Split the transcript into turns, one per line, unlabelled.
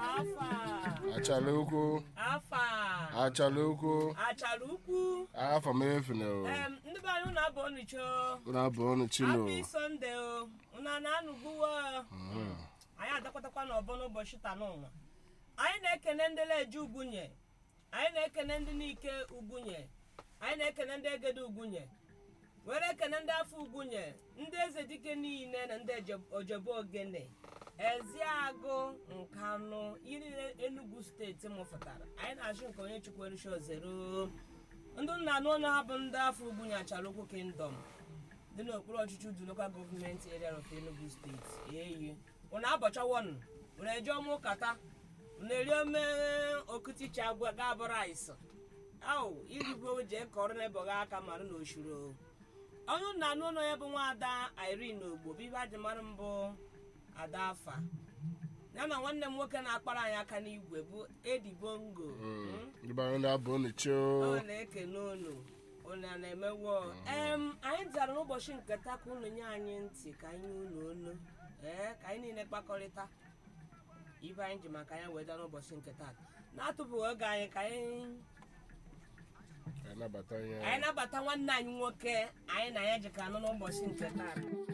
afa
achala ukwu
afa
achala ukwu
achara ukwu
afa m efune o
em ndị be anyị ụnụ abụọ n'icho
unu abụ ọnụ chino
happy sunday o ụnụ a na-anụgbuwo anyị adakwatakwa n'ọbọ n'ụbọchị taa n'ụwa anyị na-ekene ndị leje ugwunye anyị na-ekene ndị n'ike ugwunye anyị na-ekene ndị egede ugwunye were ekene ndị afọ ugwunye ndị eze dike niile na ndị Eje- ojebe ogene eziagụ nkanụ ihe niile enugu steeti mụfụtara anyị na-achụ nke onye chukweruchi ozero ndị nna anụ ọnụ ha bụ ndị afọ ugwunye achara okwu kingdom dị n'okpuru ọchịchị udu lokal gọọmenti area of enugu steeti eyi ụna abọchawọnụ ụna eje ọmụ kata ụna eri ome okuticha ga-abụrụ aịsị au irigbo jee kọrọ n'ebọghị aka mara na oshuro onye na anụ ụlọ ya bụ nwaada irene ogbo bibe adị mara mbụ ada afa ya na nwanne m nwoke na-akpara anyị aka n'igwe bụ edi bongo Mm.
ndị be anyị ndị abụ ọnụ chi o
ọ na-ekene unu unu a na-emewo em anyị bịara n'ụbọchị nke taa ka unu nye anyị ntị ka anyị nye unu onu ee ka anyị niile kpakọrịta ibe anyị ji maka ya wee bịa n'ụbọchị nke taa na-atụpụghị oge anyị ka anyị
anyị nabata
anyị
ya
nabata nwanne anyị nwoke anyị na ya ji ka anọ n'ụbọchị nke taa